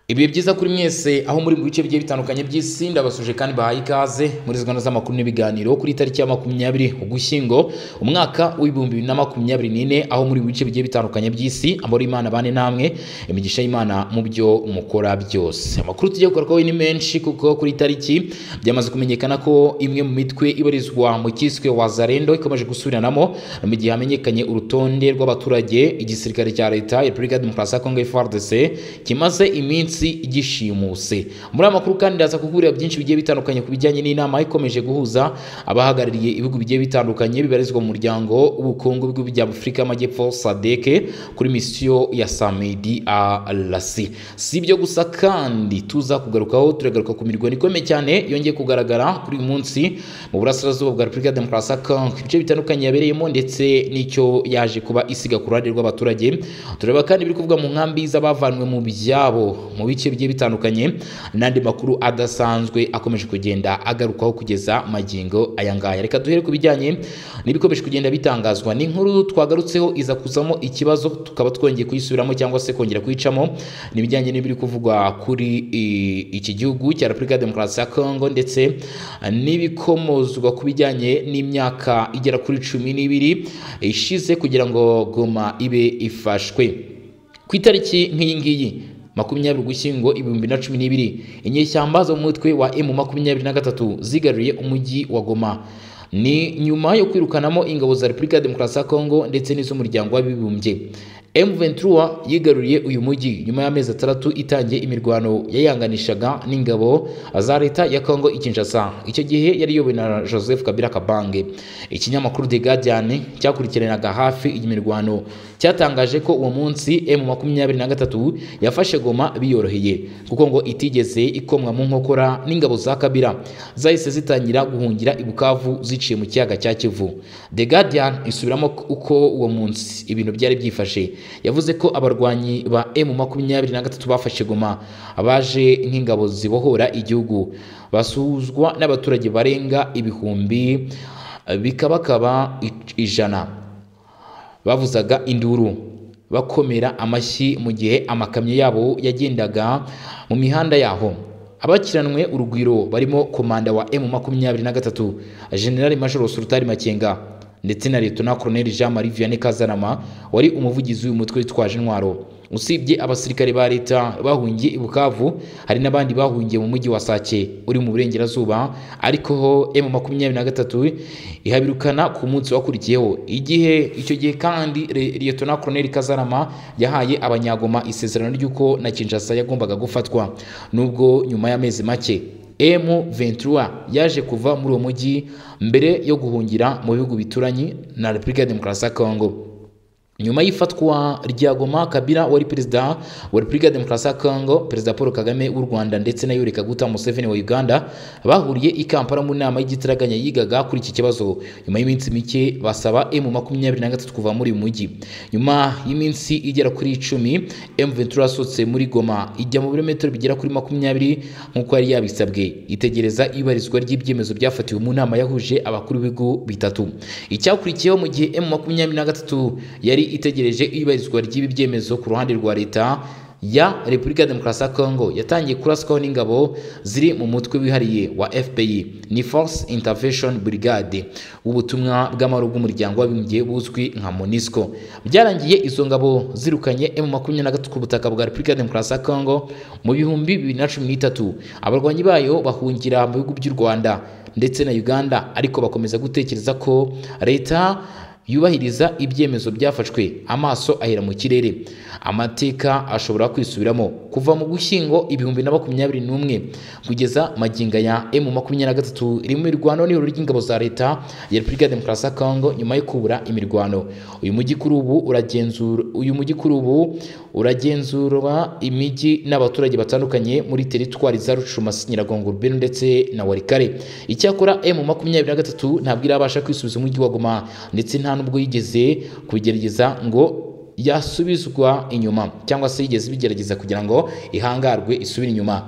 ibihe byiza kuri mwese aho muri mu bice bigiye bitandukanye by'isi ndabasuje kandi bahaye ikaze muri zino z'amakuru n'ibiganiro kuri tariki ya makumyabiri ugushyingo umwaka w'ibihumbi bibiri na makumyabiri n'ine aho muri mu bice bigiye bitandukanye by'isi abari imana bane namwe imigisha y'imana mu byo mukora byose amakuru tugiye gukora ni menshi kuko kuri tariki byamaze kumenyekana ko imwe mu mitwe ibarizwa mu cyiswe wazarendo ikomeje gusubiranamo mu gihe hamenyekanye urutonde rw'abaturage igisirikare cya leta ya repubulika ya demokarasi ya kongo FARDC kimaze iminsi igishimuse muri aya makuru kandi ndaza kuguhurira byinshi bigiye bitandukanye ku bijyanye n'inama ikomeje guhuza abahagarariye ibihugu bigiye bitandukanye bibarizwa mu muryango w'ubukungu bw'ibihugu bya afurika y'amajyepfo sadek kuri misiyo ya samedi rc si ibyo gusa kandi tuza kugarukaho turagaruka ku mirwano ikomeye cyane yongeye kugaragara kuri uyu munsi mu burasirazuba bwa repubulika ya demokarasi ya kongo ibice bitandukanye yabereyemo ndetse n'icyo yaje kuba isiga ku ruhande rw'abaturage tureba kandi ibiri kuvugwa mu nkambi z'abavanywe mu byabo mu bice bigiye bitandukanye n'andi makuru adasanzwe akomeje kugenda agarukwaho kugeza magingo aya ngaya reka duhere ku bijyanye n'ibikomeje kugenda bitangazwa ni inkuru twagarutseho iza kuzamo ikibazo tukaba twongeye kuyisubiramo cyangwa se kongera kuyicamo n'ibijyanye n'ibiri kuvugwa kuri i- iki gihugu cya repubulika ya demokarasi ya kongo ndetse n'ibikomozwa ku bijyanye n'imyaka igera kuri cumi n'ibiri ishize kugira ngo goma ibe ifashwe ku itariki nk'iyi ngiyi makumyabiri ugushyingo ibihumbi na cumi n'ibiri inyeshyamba zo mu mutwe wa emu makumyabiri na gatatu zigaruriye umujyi wa goma ni nyuma yo kwirukanamo ingabo za repubulika ya demokarasi ya kongo ndetse n'iz'umuryango w'abibumbye M23 yigaruriye uyu mujyi nyuma y'amezi atandatu itangiye imirwano yayanganishaga n'ingabo za leta ya Kongo i Kinshasa. Icyo gihe yari iyobowe na Joseph Kabila Kabange. Ikinyamakuru The Guardian cyakurikiranaga hafi iyi mirwano cyatangaje ko uwo munsi M23 yafashe Goma biyoroheye kuko ngo itigeze ikomwa mu nkokora n'ingabo za Kabila zahise zitangira guhungira i Bukavu ziciye mu kiyaga cya Kivu. The Guardian isubiramo uko uwo munsi ibintu byari byifashe yavuze ko abarwanyi ba M23 bafashe Goma abaje nk'ingabo zibohora igihugu basuzwa n'abaturage barenga ibihumbi bikabakaba ijana bavuzaga induru bakomera amashyi mu gihe amakamyo yabo yagendaga mu mihanda yaho abakiranwe urugwiro barimo komanda wa M23 General Major Sultani Makenga ndetse na Leta Colonel Jean Marie Vianney Kazarama wari umuvugizi w'uyu mutwe witwaje intwaro usibye abasirikare ba leta bahungiye i Bukavu hari n'abandi bahungiye mu mujyi wa Sake uri mu burengerazuba ariko ho M23 ihabirukana ku munsi wakurikiyeho igihe icyo gihe kandi Re- Leta Colonel Kazarama yahaye abanyagoma isezerano ry'uko na Kinshasa yagombaga gufatwa nubwo nyuma y'amezi make M23 yaje kuva muri uwo mujyi mbere yo guhungira mu bihugu bituranye na Repubulika ya Demokarasi ya Kongo. Nyuma y'ifatwa rya Goma, Kabila wari perezida wa Repubulika ya Demokarasi ya Kongo, perezida Paul Kagame w'u Rwanda ndetse na Yoweri Kaguta Museveni wa Uganda bahuriye i Kampala mu nama y'igitaraganya yigaga kuri iki kibazo. Nyuma y'iminsi mike basaba M23 kuva muri uyu mujyi. Nyuma y'iminsi igera kuri icumi M23 yasohotse muri Goma ijya mu birometero bigera kuri makumyabiri nk'uko yari yabisabwe itegereza ibarizwa ry'ibyemezo byafatiwe mu nama yahuje abakuru b'ibigo bitatu icyakurikiyeho mu gihe M makumyabiri na gatatu yari itegereje ibarizwa ry'ibi byemezo ku ruhande rwa leta ya Repubulika ya Demokarasi ya Kongo yatangiye kuraswaho n'ingabo ziri mu mutwe wihariye wa FPI ni Force Intervention Brigade w'ubutumwa bw'amahoro bw'umuryango w'abibumbye buzwi nka MONUSCO byarangiye izo ngabo zirukanye M23 ku butaka bwa Repubulika ya Demokarasi ya Kongo mu bihumbi bibiri na cumi n'itatu abarwanyi bayo bahungira mu bihugu by'u Rwanda ndetse na Uganda ariko bakomeza gutekereza ko leta yubahiriza ibyemezo byafashwe amaso ahera mu kirere amateka ashobora kwisubiramo kuva mu gushyingo ibihumbi na makumyabiri n'umwe kugeza maginga ya emu makumyabiri na gatatu rimwe mirwano n'ihuriro ry'ingabo za leta ya repubulika ya demokarasi ya kongo nyuma yo kubura imirwano uyu mujyi kuri ubu uragenzura uyu mujyi kuri ubu uragenzurwa imijyi n'abaturage batandukanye muri teritwari za rucumasi nyiragongo rubero ndetse na warikare icyakora emu makumyabiri na gatatu ntabwo irabasha kwisubiza umujyi wa goma ndetse nta nubwo yigeze kubigerageza ngo yasubizwa inyuma cyangwa se yigeze ibigerageza kugira ngo ihangarwe isubire inyuma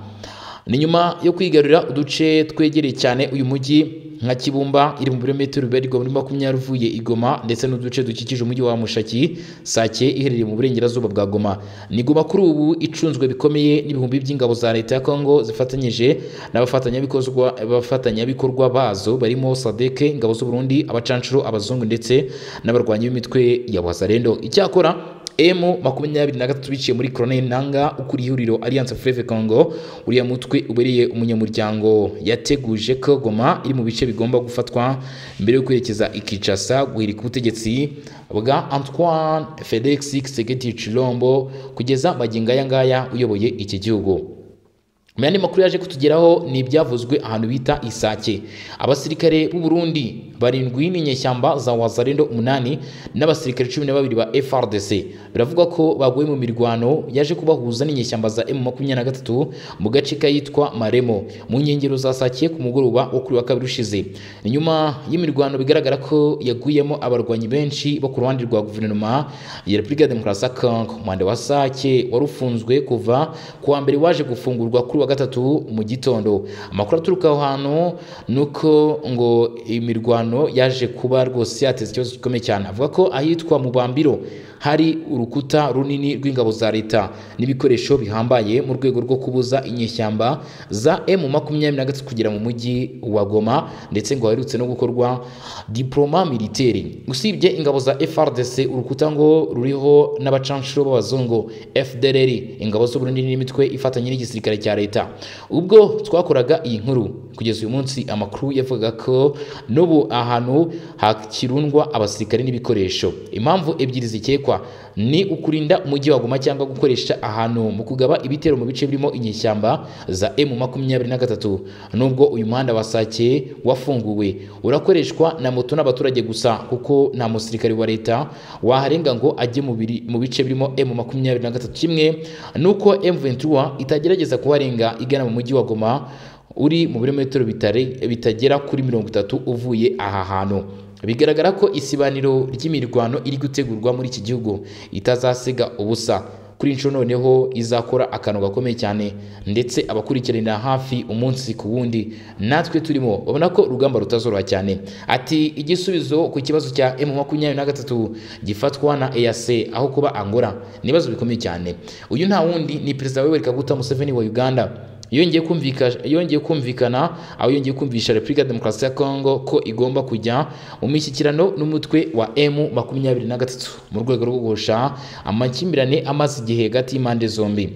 ni nyuma yo kwigarurira uduce twegereye cyane uyu mujyi nka kibumba iri mu birometero bibarirwa muri makumyabiri uvuye i Goma ndetse n'uduce dukikije umujyi wa Mushaki Sake iherereye mu burengerazuba bwa Goma ni Goma kuri ubu icunzwe bikomeye n'ibihumbi by'ingabo za leta ya Kongo zifatanyije n'abafatanyabikorwa abafatanyabikorwa bazo barimo SADC ingabo z'u Burundi abacanshuro abazungu ndetse n'abarwanyi b'imitwe ya Wazalendo icyakora M makumyabiri na gatatu biciye muri Colonel Nanga ukuriye ihuriro Alliance Fleuve Congo uriya mutwe ubereye umunyamuryango yateguje ko Goma iri mu bice bigomba gufatwa mbere yo kwerekeza i Kinshasa guhirika ubutegetsi bwa Antoine Felix Tshisekedi Chilombo kugeza magingo aya ngaya uyoboye iki gihugu mu yandi makuru yaje kutugeraho ni ibyavuzwe ahantu bita Isake abasirikare b'u Burundi barindwi n'inyeshyamba za Wazalendo umunani n'abasirikare cumi na babiri ba FRDC biravugwa ko baguye mu mirwano yaje kubahuza n'inyeshyamba za M23 mu gace kayitwa Maremo mu nkengero za Sake ku mugoroba wo kuri wa kabiri ushize ni nyuma y'imirwano bigaragara ko yaguyemo abarwanyi benshi bo ku ruhande rwa guverinoma ya Repubulika ya Demokarasi ya Congo umwanda wa Sake wari ufunzwe kuva ku wa mbere waje gufungurwa kuri wa gatatu mu gitondo amakuru aturuka aho hantu ni uko ngo imirwano yaje kuba rwose yateza ikibazo gikomeye cyane avuga ko ahitwa mu bambiro hari urukuta runini rw'ingabo za leta n'ibikoresho bihambaye mu rwego rwo kubuza inyeshyamba za M makumyabiri na gatatu kugera mu mujyi wa Goma ndetse ngo haherutse no gukorwa diploma militaire usibye ingabo za FRDC urukuta ngo ruriho n'abacanshuro b'abazungu FDLR ingabo z'u Burundi n'imitwe ifatanye n'igisirikare cya leta leta ubwo twakoraga iyi nkuru kugeza uyu munsi amakuru yavugaga ko n'ubu ahantu hakirundwa abasirikare n'ibikoresho impamvu ebyiri zikekwa ni ukurinda umujyi wa Goma cyangwa gukoresha ahantu mu kugaba ibitero mu bice birimo inyeshyamba za M makumyabiri na gatatu nubwo uyu muhanda wa Sake wafunguwe urakoreshwa na moto n'abaturage gusa kuko nta musirikare wa leta waharenga ngo ajye mu biri- mu bice birimo M makumyabiri na gatatu kimwe nuko M23 itagerageza kuharenga Iringa igana mu mujyi wa Goma uri mu birometero bitare- bitagera kuri mirongo itatu uvuye aha hantu bigaragara ko isibaniro ry'imirwano iri gutegurwa muri iki gihugu itazasiga ubusa kuri inshuro noneho izakora akantu gakomeye cyane ndetse abakurikiranira hafi umunsi ku wundi natwe turimo babona ko urugamba rutazoroha cyane ati igisubizo ku kibazo cya M makumyabiri na gatatu gifatwa na EAC aho kuba Angola ni ibibazo bikomeye cyane uyu nta wundi ni perezida Yoweri Kaguta Museveni wa Uganda yongeye kumvika yongeye kumvikana aho yongeye kumvisha Repubulika ya Demokarasi ya Kongo ko igomba kujya mu mishyikirano n'umutwe wa M23 mu rwego rwo guhosha amakimbirane amaze igihe hagati y'impande zombi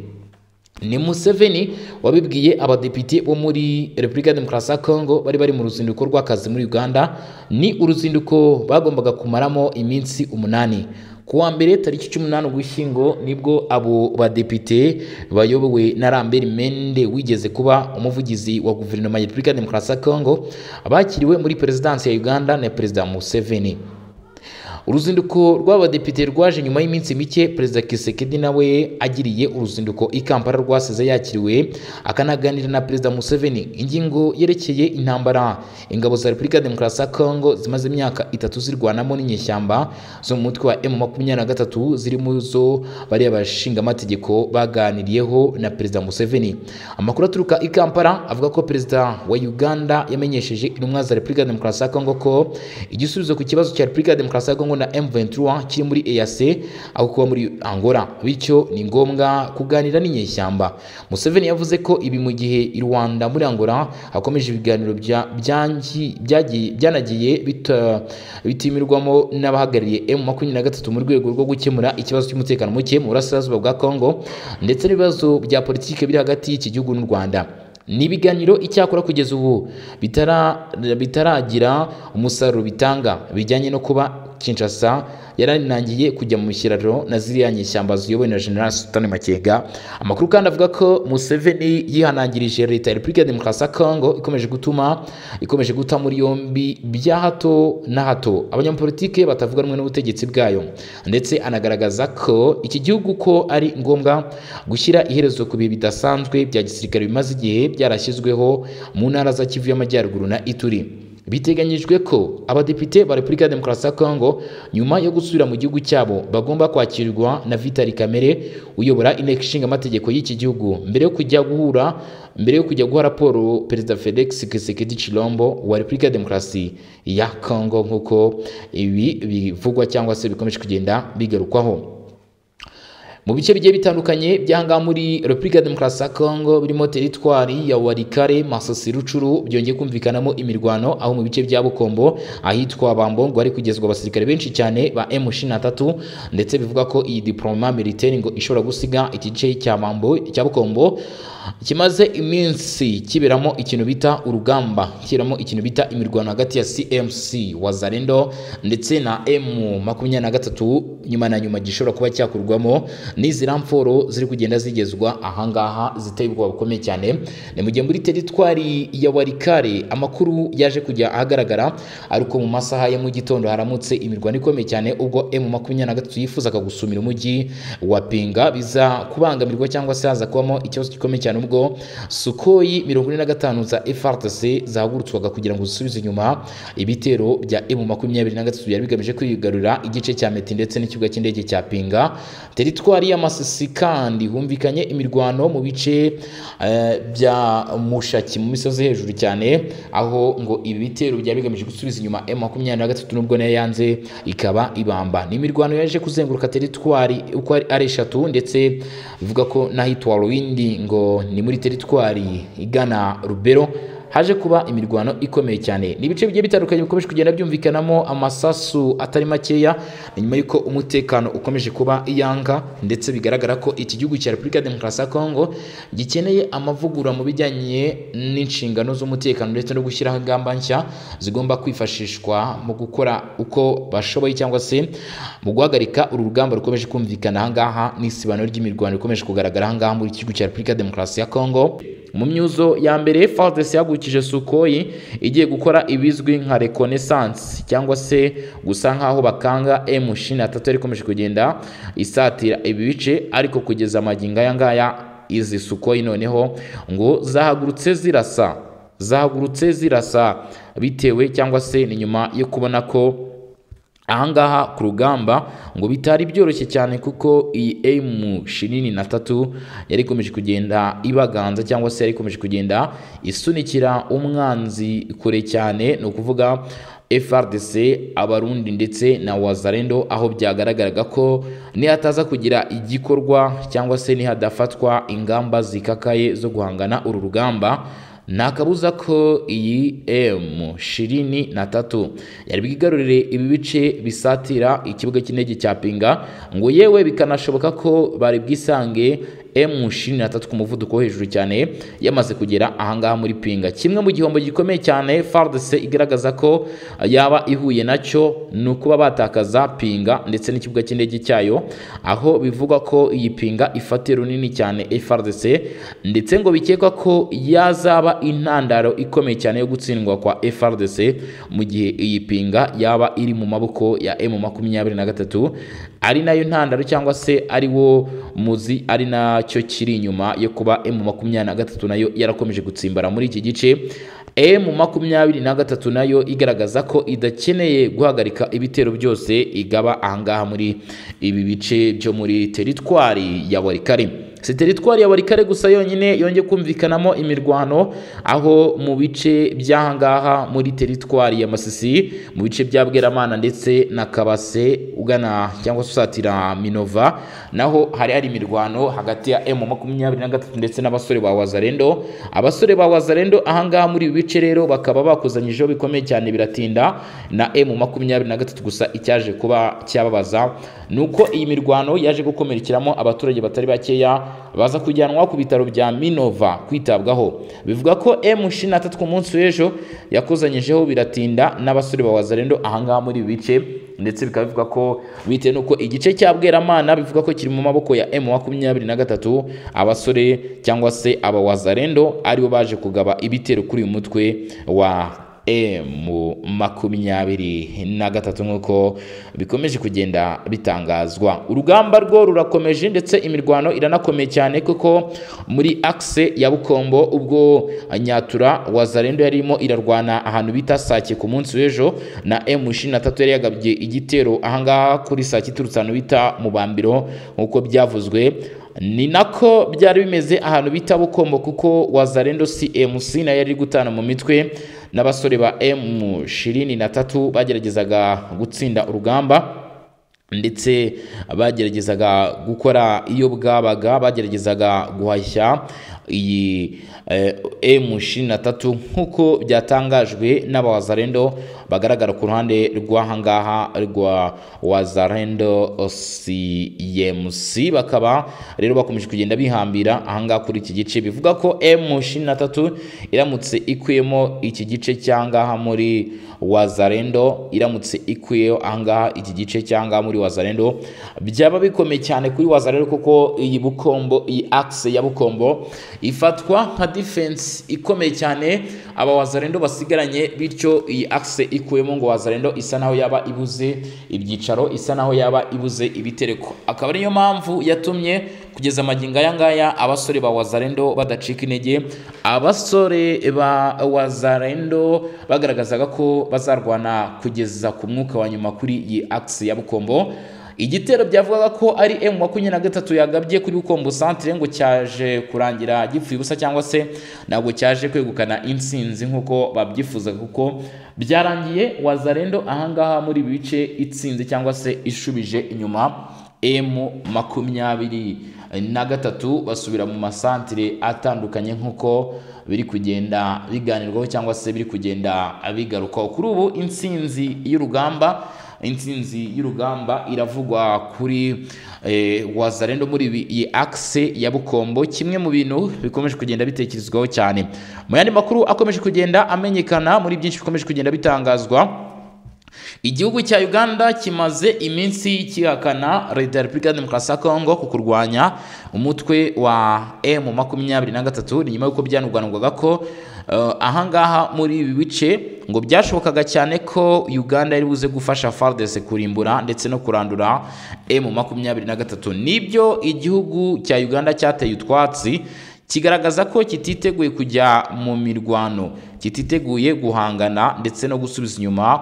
ni Museveni wabibwiye abadepite bo muri Repubulika ya Demokarasi ya Kongo bari bari mu ruzinduko rw'akazi muri Uganda ni uruzinduko bagombaga kumaramo iminsi umunani ku wa mbere tariki cumi n'umunani ugushyingo nibwo abo badepite bayobowe na Lambert Mende wigeze kuba umuvugizi wa guverinoma ya Repubulika ya Demokarasi ya Kongo bakiriwe muri perezidansi ya Uganda na perezida Museveni uruzinduko rw'abadepite rwaje nyuma y'iminsi mike perezida Kisekedi nawe agiriye uruzinduko i Kampala rwasize yakiriwe akanaganira na perezida Museveni ingingo yerekeye intambara ingabo za Repubulika ya Demokarasi ya Kongo zimaze imyaka itatu zirwanamo n'inyeshyamba zo mu mutwe wa M23 ziri mu zo bariya bashingamategeko baganiriyeho na perezida Museveni amakuru aturuka i Kampala avuga ko perezida wa Uganda yamenyesheje intumwa za Repubulika ya Demokarasi ya Kongo ko igisubizo ku kibazo cya Repubulika ya Demokarasi ya Kongo na M23 kiri muri EAC aho kuba muri Angola bityo ni ngombwa kuganira n'inyeshyamba Museveni yavuze ko ibi mu gihe i Rwanda muri Angola hakomeje ibiganiro bya- byangi- byagiye- byanagiye bita- bitimirwamo n'abahagarariye M23 mu rwego rwo gukemura ikibazo cy'umutekano muke mu burasirazuba bwa Kongo ndetse n'ibibazo bya politike biri hagati y'iki gihugu n'u Rwanda ni ibiganiro icyakora kugeza ubu bitara- bitaragira umusaruro bitanga bijyanye no kuba Kinshasa yaranangiye kujya mu mishyiraro na ziriya nyeshyamba ziyobowe na General Sultan Makenga amakuru kandi avuga ko Museveni yihanangirije leta ya Repubulika ya Demokarasi ya Kongo ikomeje gutuma ikomeje guta muri yombi bya hato na hato abanyapolitike batavuga rumwe n'ubutegetsi bwayo ndetse anagaragaza ko iki gihugu ko ari ngombwa gushyira iherezo ku bihe bidasanzwe bya gisirikare bimaze igihe byarashyizweho mu ntara za Kivu y'Amajyaruguru na Ituri biteganyijwe ko abadepite ba repubulika ya demokarasi ya kongo nyuma yo gusubira mu gihugu cyabo bagomba kwakirwa na vitali kamere uyobora inteko ishinga amategeko y'iki gihugu mbere yo kujya guhura mbere yo kujya guha raporo perezida felix kisekedi chilombo wa repubulika ya demokarasi ya kongo nk'uko ibi bivugwa cyangwa se bikomeje kugenda bigarukwaho mu bice bigiye bitandukanye byanga muri repubulika ya demokarasi ya kongo birimo teritwari ya warikare masosi rucuru byongeye kumvikanamo imirwano aho mu bice bya bukombo ahitwa bambongo hari kugezwa abasirikare benshi cyane ba M23 ndetse bivuga ko iyi diploma militaire ngo ishobora gusiga iki gice cya bambo cya bukombo kimaze iminsi kiberamo ikintu bita urugamba kiberamo ikintu bita imirwano hagati ya CMC wazarendo ndetse na M23 nyuma na nyuma gishobora kuba cyakurwamo n'izira mforo ziri kugenda zigezwa ahangaha ziteye ubwoba bukomeye cyane ni mu gihe muri teritwari ya warikare amakuru yaje kujya ahagaragara ariko mu masaha ya mu gitondo haramutse imirwano ikomeye cyane ubwo emu makumyabiri na gatatu yifuzaga gusumira umujyi wa pinga biza kubangamirwa cyangwa se haza kubamo ikibazo gikomeye cyane ubwo sukoyi mirongo ine na gatanu za FARDC zahagurutswaga kugira ngo zisubize inyuma ibitero bya emu makumyabiri na gatatu byari bigamije kwigarurira igice cya meti ndetse n'ikibuga cy'indege cya pinga teritwari teritwari y'amasisi kandi humvikanye imirwano mu bice bya mushaki mu misozi hejuru cyane aho ngo ibi bitero byari bigamije gusubiza inyuma M23 nubwo nayo yanze ikaba ibamba ni imirwano yaje kuzenguruka teritwari uko ari eshatu ndetse bivuga ko n'ahitwa Rwindi ngo ni muri teritwari igana Rubero haje kuba imirwano ikomeye cyane ni ibice bigiye bitandukanye bikomeje kugenda byumvikanamo amasasu atari makeya nyuma y'uko umutekano ukomeje kuba iyanga ndetse bigaragara ko iki gihugu cya repubulika ya demokarasi ya kongo gikeneye amavugurura mu bijyanye n'inshingano z'umutekano ndetse no gushyiraho ingamba nshya zigomba kwifashishwa mu gukora uko bashoboye cyangwa se mu guhagarika uru rugamba rukomeje kumvikana ahangaha n'isibaniro ry'imirwano rikomeje kugaragara ahangaha muri iki gihugu cya repubulika ya demokarasi ya kongo mu myuzo ya mbere FARDC yahagurukije Sukhoi igiye gukora ibizwi nka reconnaissance cyangwa se gusa nkaho bakanga M23 rikomeje kugenda isatira ibi bice ariko kugeza amagingo aya ngaya izi Sukhoi noneho ngo zahagurutse zirasa zahagurutse zirasa bitewe cyangwa se ni nyuma yo kubona ko ahangaha ku rugamba ngo bitari byoroshye cyane kuko iyi emu shinini na tatu yari ikomeje kugenda ibaganza cyangwa se yari ikomeje kugenda isunikira umwanzi kure cyane ni ukuvuga FRDC abarundi ndetse na wazarendo aho byagaragaraga ko nihataza kugira igikorwa cyangwa se nihadafatwa ingamba zikakaye zo guhangana uru rugamba nta kabuza ko iyi emu shirini na tatu yari bwigarurire ibi bice bisatira ikibuga cy'indege cya pinga ngo yewe bikanashoboka ko bari bwisange emu shirini na tatu ku muvuduko wo hejuru cyane yamaze kugera ahangaha muri pinga kimwe mu gihombo gikomeye cyane fardese igaragaza ko yaba ihuye nacyo ni ukuba batakaza pinga ndetse n'ikibuga cy'indege cyayo aho bivugwa ko iyi pinga ifatiye runini cyane frdc ndetse ngo bikekwa ko yazaba intandaro ikomeye cyane yo gutsindwa kwa FRDC mu gihe iyi pinga yaba iri mu maboko ya M23 ari nayo ntandaro cyangwa se ari wo muzi ari nacyo kiri inyuma yo kuba M23 nayo yarakomeje gutsimbara muri iki gice M23 nayo igaragaza ko idakeneye guhagarika ibitero byose igaba ahangaha muri ibi bice byo muri teritwari ya Warikare si teritwari ya warikare gusa yonyine yongeye kumvikanamo imirwano aho mu bice by'ahangaha muri teritwari ya masisi mu bice bya bweramana ndetse na kabase ugana cyangwa se usatira minova naho hari hari imirwano hagati ya emu makumyabiri na gatatu ndetse n'abasore ba wazarendo abasore ba wazarendo ahangaha muri ibi bice rero bakaba bakuzanyijeho bikomeye cyane biratinda na emu makumyabiri na gatatu gusa icyaje kuba cyababaza ni uko iyi mirwano yaje gukomerekeramo abaturage batari bakeya baza kujyanwa ku bitaro bya Minova kwitabwaho bivuga ko M23 ku munsi w'ejo yakuzanyijeho biratinda n'abasore ba Wazarendo ahangaha muri bice ndetse bikaba bivuga ko bitewe n'uko igice cya Bweramana bivuga ko kiri mu maboko ya M23 abasore cyangwa se aba Wazarendo aribo baje kugaba ibitero kuri uyu mutwe wa emu makumyabiri na gatatu nk'uko bikomeje kugenda bitangazwa urugamba rwo rurakomeje ndetse imirwano iranakomeye cyane kuko muri akise ya bukombo ubwo nyatura wazarendo yarimo irarwana ahantu bita sake ku munsi w'ejo na emu ishirini na tatu yari yagabye igitero ahangaha kuri sake iturutse ahantu bita mubambiro nk'uko byavuzwe ni nako byari bimeze ahantu bita bukombo kuko wazarendo cmc nayo yari gutana mu mitwe n'abasore ba m ishirini na tatu bageragezaga gutsinda urugamba ndetse bageragezaga gukora iyo bwabaga bageragezaga guhashya iyi emu ishirini na tatu nk'uko byatangajwe n'abawazarendo bagaragara ku ruhande rw'ahangaha rwa wazarendo cmc bakaba rero bakomeje kugenda bihambira ahangaha kuri iki gice bivuga ko emu ishirini na tatu iramutse ikuyemo iki gice cy'ahangaha muri wazarendo iramutse ikuyeho ahangaha iki gice cy'ahangaha muri wazarendo byaba bikomeye cyane kuri wazarendo kuko iyi bukombo iyi akise ya bukombo ifatwa nka defense ikomeye cyane aba wazarendo basigaranye bityo iyi akise ikuyemo ngo wazarendo isa naho yaba ibuze ibyicaro isa naho yaba ibuze ibitereko akaba ariyo mpamvu yatumye kugeza amagingo aya ngaya abasore ba wazarendo badacika intege abasore ba wazarendo bagaragazaga ko bazarwana kugeza ku mwuka wa nyuma kuri iyi akise ya bukombo igitero byavugaga ko ari emu makumyabiri na gatatu yagabye kuri bukombo santire ngo cyaje kurangira gipfuye ubusa cyangwa se ntabwo cyaje kwegukana intsinzi nk'uko babyifuzaga kuko byarangiye wazarendo ahangaha muri ibi bice itsinze cyangwa se ishubije inyuma emu makumyabiri na gatatu basubira mu masantire atandukanye nk'uko biri kugenda biganirwaho cyangwa se biri kugenda bigarukwaho kuri ubu intsinzi y'urugamba intsinzi y'urugamba iravugwa kuri wazarendo muri iyi akise ya bukombo kimwe mu bintu bikomeje kugenda bitekerezwaho cyane mu yandi makuru akomeje kugenda amenyekana muri byinshi bikomeje kugenda bitangazwa igihugu cya uganda kimaze iminsi kihakana leta ya repubulika demokarasi ya kongo ku kurwanya umutwe wa emu makumyabiri na gatatu ni nyuma y'uko byanurwanirwaga ko ahangaha muri ibi bice ngo byashobokaga cyane ko uganda yari buze gufasha fardese kurimbura ndetse no kurandura emu makumyabiri na gatatu nibyo igihugu cya uganda cyateye utwatsi kigaragaza ko kititeguye kujya mu mirwano kititeguye guhangana ndetse no gusubiza inyuma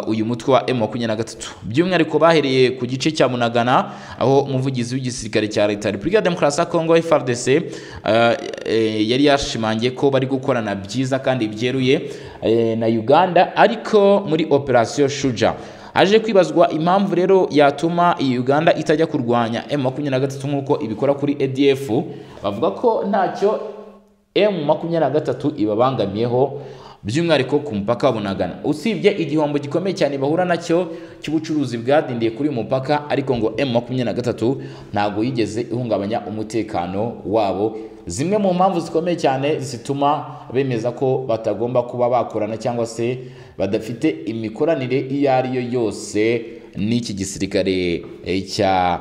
uyu mutwe wa emu makumyabiri na gatatu by'umwihariko bahereye ku gice cya munagana aho umuvugizi w'igisirikare cya leta ya repubulika ya demokarasi ya kongo frdc yari yashimangiye ko bari gukorana byiza kandi byeruye na uganda ariko muri operasiyo shuja haje kwibazwa impamvu rero yatuma iyi Uganda itajya kurwanya M makumyabiri na gatatu nk'uko ibikora kuri ADF bavuga ko ntacyo M makumyabiri na gatatu ibabangamiyeho by'umwihariko ku mupaka wa Bunagana usibye igihombo gikomeye cyane bahura nacyo cy'ubucuruzi bwadindiye kuri uyu mupaka ariko ngo M makumyabiri na gatatu ntabwo yigeze ihungabanya umutekano wabo zimwe mu mpamvu zikomeye cyane zituma bemeza ko batagomba kuba bakorana cyangwa se badafite imikoranire iyo ari yo yose n'iki gisirikare cya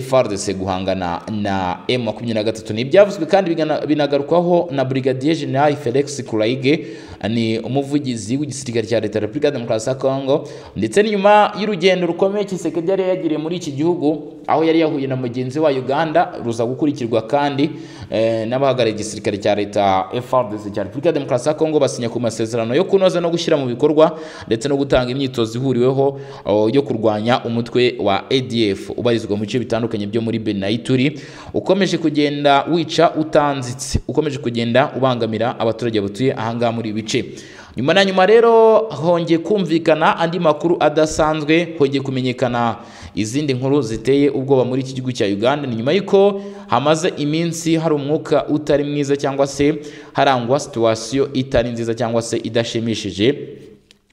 FRDC guhangana na M23 ni ibyavuzwe kandi binagarukwaho na Brigadier General Felix Kulaige ni umuvugizi w'igisirikare cya Leta Republika Demokarasi ya Kongo ndetse nyuma y'urugendo rukomeye Kisekedi yari yagiriye muri iki gihugu aho yari yahuye na mugenzi wa Uganda ruza gukurikirwa kandi eh, n'abahagarariye igisirikare cya Leta FRDC cya Republika Demokarasi ya Kongo basinya ku masezerano yo kunoza no gushyira mu bikorwa ndetse no gutanga imyitozo ihuriweho yo kurwanya umutwe wa ADF ubarizwa mu bice bitandukanye byo muri benayituri ukomeje kugenda wica utanzitse ukomeje kugenda ubangamira abaturage batuye ahangaha muri ibi bice nyuma na nyuma rero hongeye kumvikana andi makuru adasanzwe hongeye kumenyekana izindi nkuru ziteye ubwoba muri iki gihugu cya uganda ni nyuma y'uko hamaze iminsi hari umwuka utari mwiza cyangwa se harangwa situwasiyo itari nziza cyangwa se idashimishije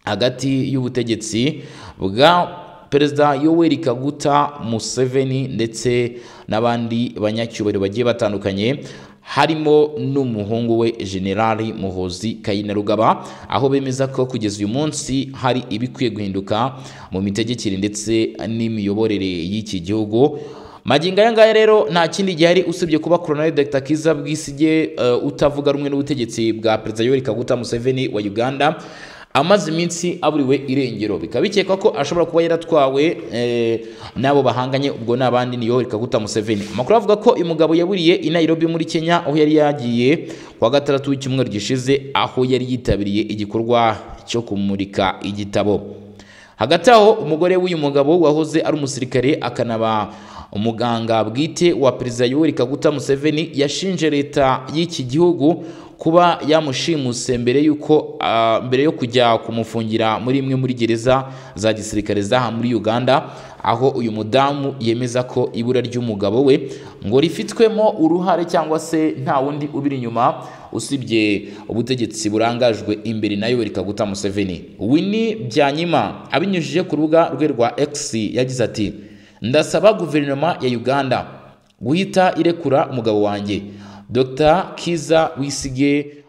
hagati y'ubutegetsi bwa perezida yoweri kaguta museveni ndetse n'abandi banyacyubahiro bagiye batandukanye harimo n'umuhungu we generali muhozi kayinarugaba aho bemeza ko kugeza uyu munsi hari ibikwiye guhinduka mu mitegekere ndetse n'imiyoborere y'iki gihugu magingo aya ngaya rero nta kindi gihari usibye kuba Colonel Dr Kiza Bwisige eh, utavuga rumwe n'ubutegetsi bwa Perezida Yoweri Kaguta Museveni wa Uganda amaze iminsi aburiwe irengero bikaba bikekwa ko ashobora kuba yaratwawe eh, n'abo bahanganye ubwo n'abandi ni Yoweri Kaguta Museveni amakuru avuga ko uyu mugabo yaburiye i Nairobi muri Kenya aho yari yagiye kuwa gatandatu w'icyumweru gishize aho yari yitabiriye igikorwa cyo kumurika igitabo hagati aho umugore w'uyu mugabo wahoze ari umusirikare akanaba umuganga bwite wa perezida Yoweri Kaguta Museveni yashinje leta y'iki gihugu kuba yamushimuse mbere yuko ah, mbere yo kujya kumufungira muri imwe muri gereza za gisirikare zaha muri Uganda aho uyu mudamu yemeza ko ibura ry'umugabo we ngo rifitwemo uruhare cyangwa se nta wundi ubiri inyuma usibye ubutegetsi burangajwe imbere na Yoweri Kaguta Museveni Winnie Byanyima abinyujije ku rubuga rwe rwa X yagize ati ndasaba guverinoma ya uganda guhita irekura umugabo wanjye dr kiza wisige